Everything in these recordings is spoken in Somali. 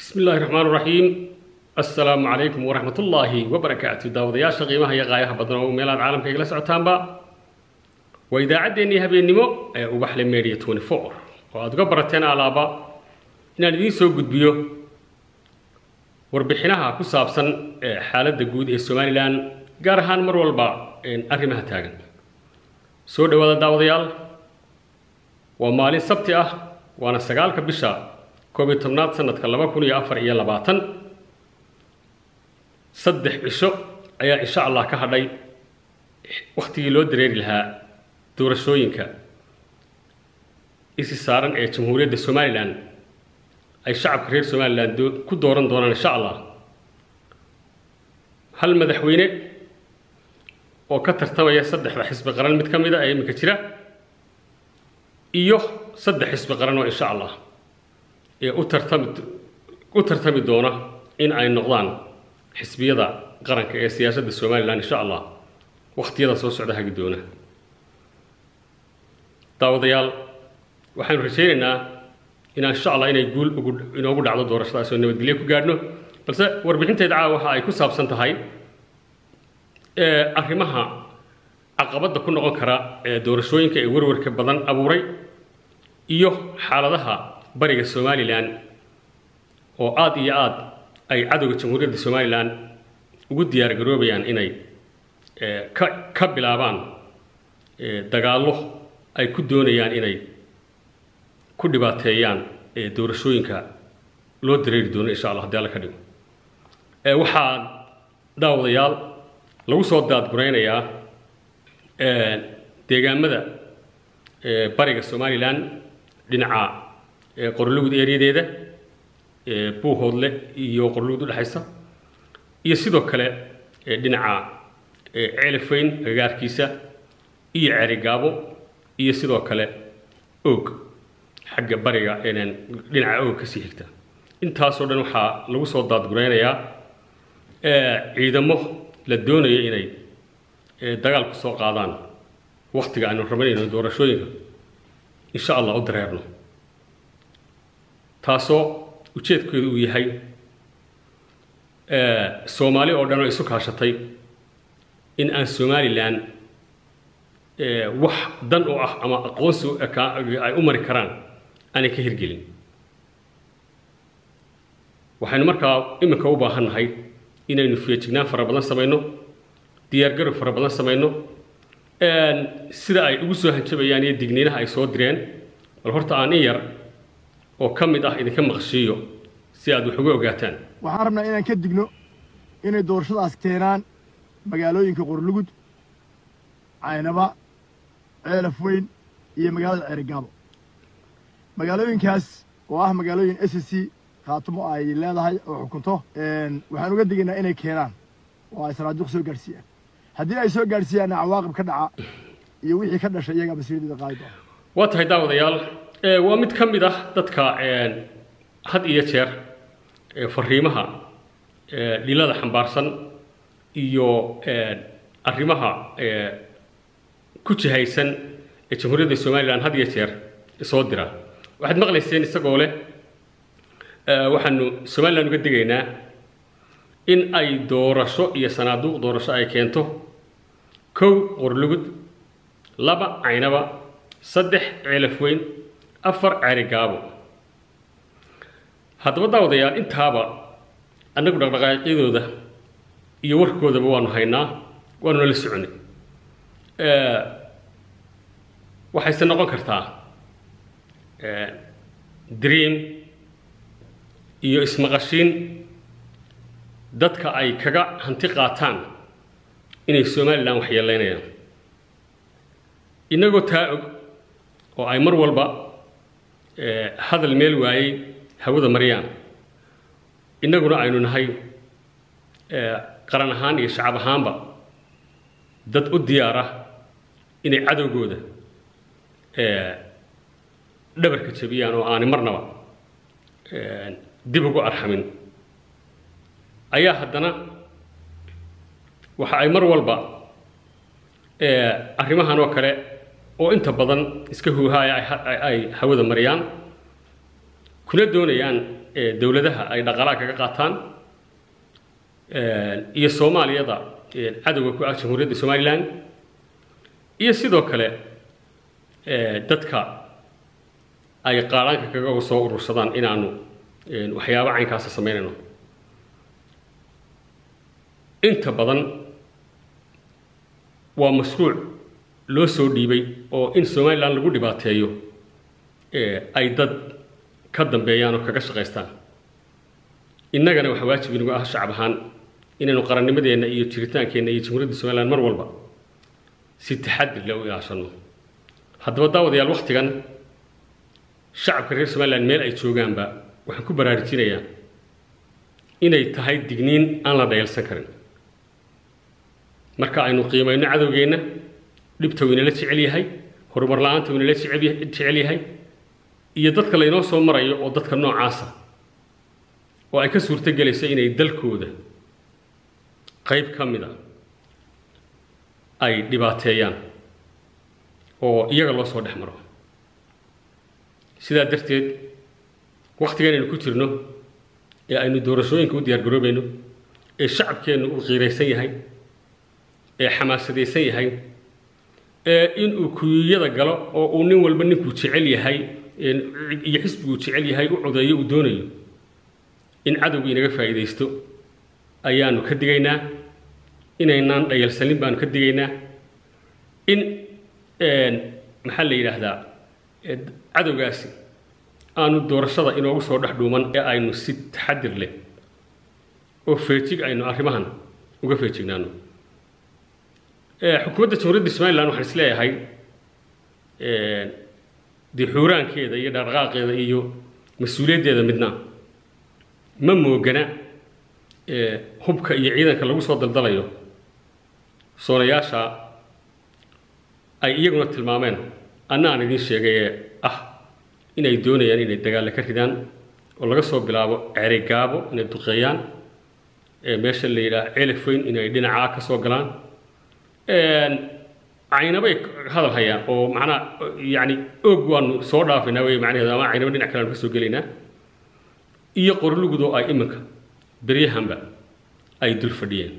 bismi illaahi raxmaan raxiim assalaamu calaykum waraxmat ullaahi wabarakaatu daawadayaasha qiimaha iyo qaayaha badan oo meelaad caalamka igala socotaanba waa idaacaddeenii habeennimo ee ubaxle media twenty four oo aada uga barateen alaaba inaan idiin soo gudbiyo warbixinaha ku saabsan xaaladda guud ee somalilan gaar ahaan mar walba arrimaha taagan soo dhawaada daawadayaal waa maalin sabti ah waana sagaalka bisha koob iyo tobnaad sanadka laba kun iyo afar iyo labaatan saddex cisho ayaa insha allah ka hadhay wakhtigii loo dareeri lahaa doorashooyinka isi saaran ee jamhuuriyadda somalilan ay shacabka reer somalilan ku dooran doonaan insha allah hal madaxweyne oo ka tartamaya saddexda xisbi qaran mid ka mid a ee iminka jira iyo saddex xisbi qaran oo insha allah ee u tartami u tartami doona in ay noqdaan xisbiyada qaranka ee siyaasadda somalilan insha allah wakhtiyada soo socda hagi doona daawadayaal waxaanu rajaynaynaa inaan insha allah inay guul ugu inoogu dhacdo doorashadaas oo nabadgelyo ku gaadhno balse warbixinteeda caawa waxa ay ku saabsan tahay arrimaha caqabadda ku noqon kara ee doorashooyinka ee warwarka badan abuuray iyo xaaladaha bariga somalilan oo aada iyo aada ay cadowga jamhuuriyadda somalilan ugu diyaar garoobayaan inay ka ka bilaabaan dagaallo ay ku doonayaan inay ku dhibaateeyaan doorashooyinka loo dareeri doono insha allah hadii alla ka dhigo waxaa daawadayaal lagu soo daadguraynayaa deegaamada bariga somalilan dhinaca qorlugud eeriyadeeda buuhoodle iyo qorlugud udhexaysa iyo sidoo kale dhinaca ceelifeyn agagaarkiisa iyo ceerigaabo iyo sidoo kale oog xagga bariga dhinaca oog kasii xigta intaasoo dhan waxaa lagu soo daadguraynayaa ciidamo la doonayo inay dagaal ku soo qaadaan waktiga aynu rabanayno doorashooyinka insha allah u dareerno taasoo ujeedkeedu uu yahay soomaali oo dhan oo isu kaashatay in aan somalilan wax dan u ah ama aqoonsi ay u mari karaan aanay ka hirgelin waxaynu markaa iminka u baahannahay inaynu feejignaan fara badan samayno diyaargarow fara badan samayno sida ay ugu soo hanjabayaan iyo digniinaha ay soo direen bal horta aan in yar oo ka mid ah idinka maqshiiyo si aad wax uga ogaataan waxaan rabnaa inaan ka digno inay doorashadaas keenaan magaalooyinka qorlugud caynaba ceelaf weyn iyo magaalada ceerigaabo magaalooyinkaas oo ah magaalooyin s c khaatumo ay leedahay oo xukunto waxaan uga digaynaa inay keenaan oo ay sanaaduuq soo gaadhsiiyaan haddii ay soo gaadhsiiyaanna cawaaqib ka dhaca iyo wixii ka dhashay iyagaa mas-uuliyadda qaadi doona waa tahay daawadayaal waa mid ka mid ah dadka had iyo jeer fariimaha dhilada xambaarsan iyo arrimaha ku jihaysan ee jamhuuriyadda somalilan had iyo jeer soo dira waxaad maqlayseen isagoo leh waxaanu somalilan uga digaynaa in ay doorasho iyo sanaaduuq doorasho ay keento kow qorlugud laba caynaba saddex ceelaf weyn afar ceerigaabo haddaba daawadayaal intaaba annagu dhaqdhaqaaqyadooda iyo warkoodaba waanu haynaa waanu nala soconay waxayse noqon kartaa dream iyo ismaqashiin dadka ay kaga hanti qaataan inay somalilan waxyeelaynayaan innagoo taa og oo ay mar walba hadal meel waayey hawada maryaan innaguna aynu nahay qaran ahaan iyo shacab ahaanba dad u diyaar ah inay cadowgooda dhabarka jabiyaan oo aanay marnaba dib ugu arxamin ayaa haddana waxa ay mar walba arrimahan oo kale oo inta badan iska huuhaaya ay hawada mariyaan kuna doonayaan dowladaha ay dhaqaalaha kaga qaataan iyo soomaaliyada cadowga ku ah jamhuuriyadda somalilan iyo sidoo kale dadka ay qaadhaanka kaga soo urursadaan inaanu waxyaabo caynkaasa samaynayno inta badan waa mashruuc loo soo dhiibay oo in somalilan lagu dhibaateeyo ay dad ka dambeeyaan oo kaga shaqaystaan innagana waxaa waajib inagu ah shacab ahaan inaynu qarannimadeenna iyo jiritaankeenna iyo jamhuuriyadda somalilan mar walba si taxadir leh u ilaashano haddaba daawadayaal wakhtigan shacabka reer somalilan meel ay joogaanba waxaan ku baraarujinayaa inay tahay digniin aan la dhayalsan karin marka aynu qiimayno cadowgeenna dhibta uu inala jecel yahay horumar la-aanta uu inala jecel yahay iyo dadka laynoo soo marayo oo dadka noocaasa oo ay ka suurto gelayso inay dalkooda qayb ka mid a ay dhibaateeyaan oo iyaga loo soo dhex maro sidaa darteed wakhtigan aynu ku jirno ee aynu doorashooyinka u diyaar garoobayno ee shacabkeennu uu qiiraysan yahay ee xamaasadaysan yahay ee inuu kuyiyada galo oo uu nin walba ninkuu jecel yahay iyo xisbiguu jecel yahay u codeeyo uu doonayo in cadowga inaga faa'iidaysto ayaanu ka digaynaa inaynaan dhayalsanin baanu ka digaynaa in maxaa la yidhaahdaa cadowgaasi aanu doorashada inoogu soo dhex dhuuman ee aynu si taxadir leh oo feejig aynu arrimahan uga feejignaano xukuumadda jamhuuriyadda somalilan waxaan is leeyahay dee xuuraankeeda iyo dhaqdhaqaaqeeda iyo mas-uuliyaddeeda midna ma moogana hubka iyo ciidanka lagu soo daldalayo soonayaasha ay iyaguna tilmaameen anna aan idiin sheegay ee ah inay doonayaan inay dagaalla ka ridaan oo laga soo bilaabo ceray gaabo inay duqeeyaan meesha la yidhaah celefoyn inay dhinacaa ka soo galaan caynabay hadal hayaan oo macnaa yacni oog waanu soo dhaafaynaa wey macnaheedu ama caynaba dhinac kale aanu ka soo gelaynaa iyo qorlugudoo ay iminka beryahanba ay dul fadhiyeen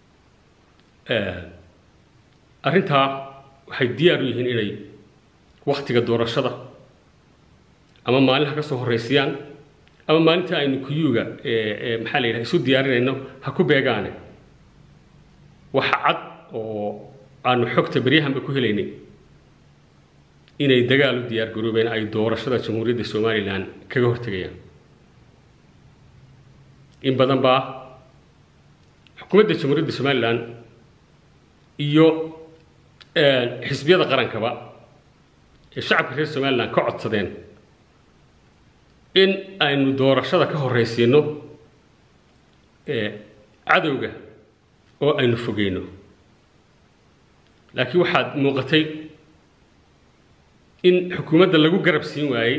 arrintaa waxay diyaar u yihiin inay wakhtiga doorashada ama maalinha ka soo horraysiyaan ama maalinta aynu kuyuuga maxaa la yidhaha isu diyaarinayno ha ku beegaane waxa cad oo aanu xogta beryahanba ku helaynay inay dagaal u diyaar garoobeen ay doorashada jamhuuriyadda somalilan kaga hortegayaan in badan baa xukuumadda jamhuuriyadda somalilan iyo xisbiyada qarankaba ee shacabka reer somalilan ka codsadeen in aynu doorashada ka horraysiino cadowga oo aynu fogeyno laakiin waxaad muuqatay in xukuumadda lagu garab siin waayey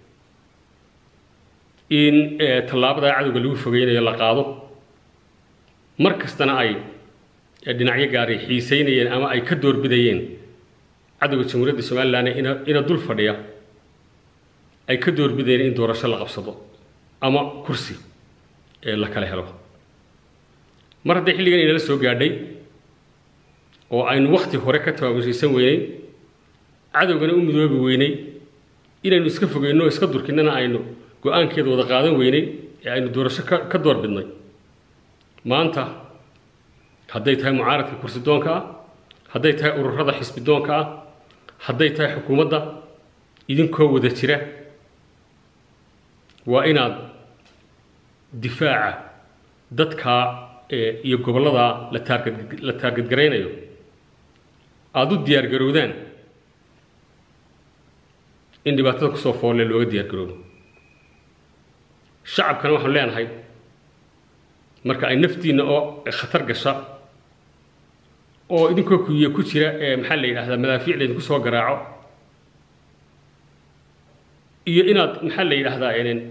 in tallaabada cadowga lagu fogeynayo la qaado mar kastana ay dhinacyo gaaray xiiseynayeen ama ay ka doorbidayeen cadowga jamhuuriyadda somalilan ina ina dul fadhiya ay ka doorbidayeen in doorasho la qabsado ama kursi la kala helo mar hadday xilligan inala soo gaadhay oo aynu wakhti hore ka tabaabashaysan weynay cadowgana u midoobi weynay inaynu iska fogeyno o iska durkinnana aynu go-aankeeda wada qaadan weynay ee aynu doorasho ka ka door bidnay maanta hadday tahay mucaaradka kursi doonka ah hadday tahay ururada xisbi doonka ah hadday tahay xukuumadda idinkoo wada jira waa inaad difaaca dadkaa iyo gobolladaa la taargad la taargadgaraynayo aada u diyaar garowdaan in dhibaatada kusoo foolle looga diyaar garoobo shacabkana waxaanu leenahay marka ay naftiinna oo khatar gasha oo idinkoo kuyiya ku jira ee maxaa la yidhahdaa madaafiic laydinku soo garaaco iyo inaad maxaa la yidhaahdaa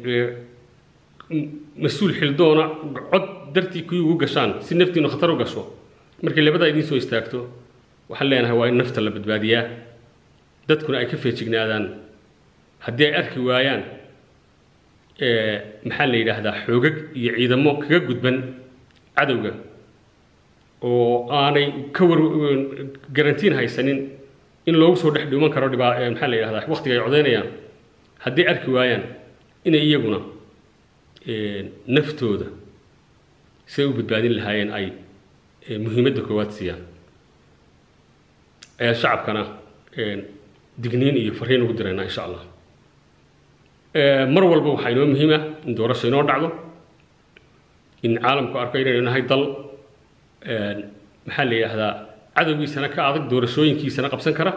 mas-uul xildoona cod dartii kuyi ugu gashaan si naftiinu khatar u gasho markay labadaa idiin soo istaagto waxaan leenahay waa in nafta la badbaadiyaa dadkuna ay ka feejignaadaan haddii ay arki waayaan maxaa la yidhaahdaa xoogag iyo ciidamo kaga gudban cadowga oo aanay ka war garantiin haysanin in loogu soo dhex dhuuman karo dhibaa maxaa la yidhahdaa waqtiga ay codaynayaan hadday arki waayaan inay iyaguna naftooda siday u badbaadin lahaayeen ay muhiimadda koowaad siiyaan ayaa shacabkana digniin iyo fariin ugu diraynaa insha allah mar walba waxaa inoo muhiima in doorasho inoo dhacdo in caalamku arko inaynu nahay dal maxaa la yidhaahdaa cadowgiisana ka adag doorashooyinkiisana qabsan kara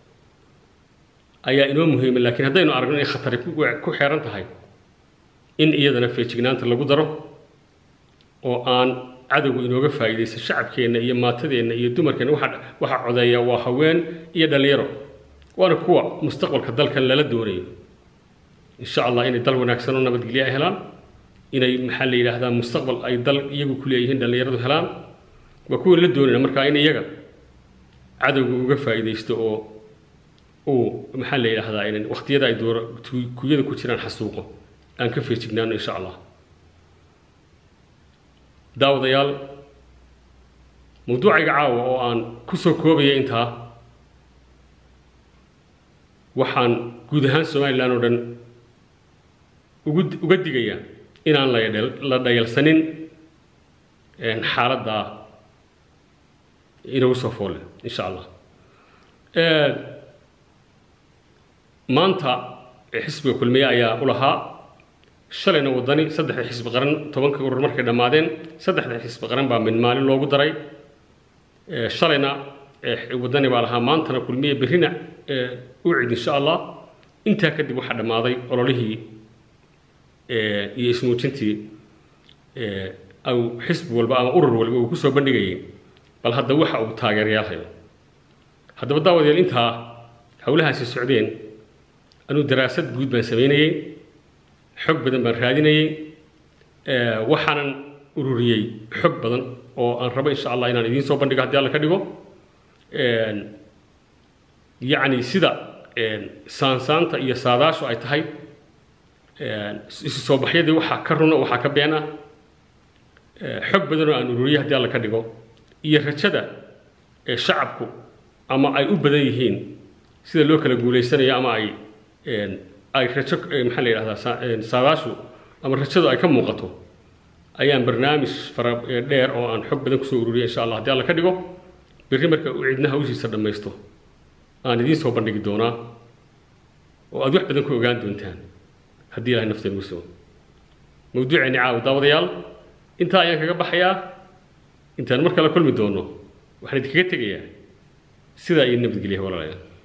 ayaa inoo muhiima laakiin haddaynu aragno inay khatari ku xeeran tahay in iyadana feejignaanta lagu daro oo aan cadowgu inooga faa'iidaysan shacabkeenna iyo maatadeenna iyo dumarkeenna waxa waxa codeeya waa haween iyo dhallinyaro waana kuwa mustaqbalka dalkan lala doonayo insha allah inay dal wanaagsan oo nabadgelyo ay helaan inay maxaa la yidhaahdaa mustaqbal ay dal iyagu ku leeyihiin dhallinyaradu helaan waa kuwan la doonayna markaa in iyaga cadowga uga faa'iidaysto oo uu maxaa la yidhaahdaa in waqtiyada ay doora kuyada ku jiraan xasuuqo aan ka feejignaano insha allah daawadayaal mawduucayga caawa oo aan ku soo koobaya intaa waxaan guud ahaan somalilan oo dhan ugu uga digayaa inaan la la dhayalsanin xaaladda inagu soo foole insha allah maanta xisbiga kulmiye ayaa u lahaa shalayna waddani saddexda xisbi qaran tobanka urur markay dhammaadeen saddexda xisbi qaran baa mid maalin loogu daray shalayna waddani baa lahaa maantana kulmiye berrina u cid insha allah intaa kadib waxaa dhammaaday ololihii iyo ismuujintii au xisbi walba ama urur walba uu kusoo bandhigayay bal hadda waxa uu taageerayaal hayo haddaba daawadeel intaa howlahaasi socdeen anuu daraasad guud baan samaynayey xog badan baan raadinayey waxaanan ururiyey xog badan oo aan rabo insha allah inaan idiin soo bandhigo haddii alla ka dhigo yacni sida saansaanta iyo saadaashu ay tahay isu soo baxyadii waxaa ka runa waxaa ka been ah xog badan oo aan ururiyey haddii alla ka dhigo iyo rajada shacabku ama ay u badan yihiin sida loo kala guulaysanayo ama ay ay rajo maxaa la yidhahdaa saadaashu ama rajadu ay ka muuqato ayaan barnaamij fara dheer oo aan xog badan kusoo ururiyay insha allah haddii alla ka dhigo berri marka uu cidna hawshiisa dhammaysto aan idiin soo bandhigi doonaa oo aad wax badan ku ogaan doontaan haddii ilahay nafteen ugu sugo mawduuceeni caawa daawadayaal intaa ayaan kaga baxayaa intaan mar kale kulmi doono waxaan idinkaga tegayaa sidaa iyo nabadgelya walaalayaal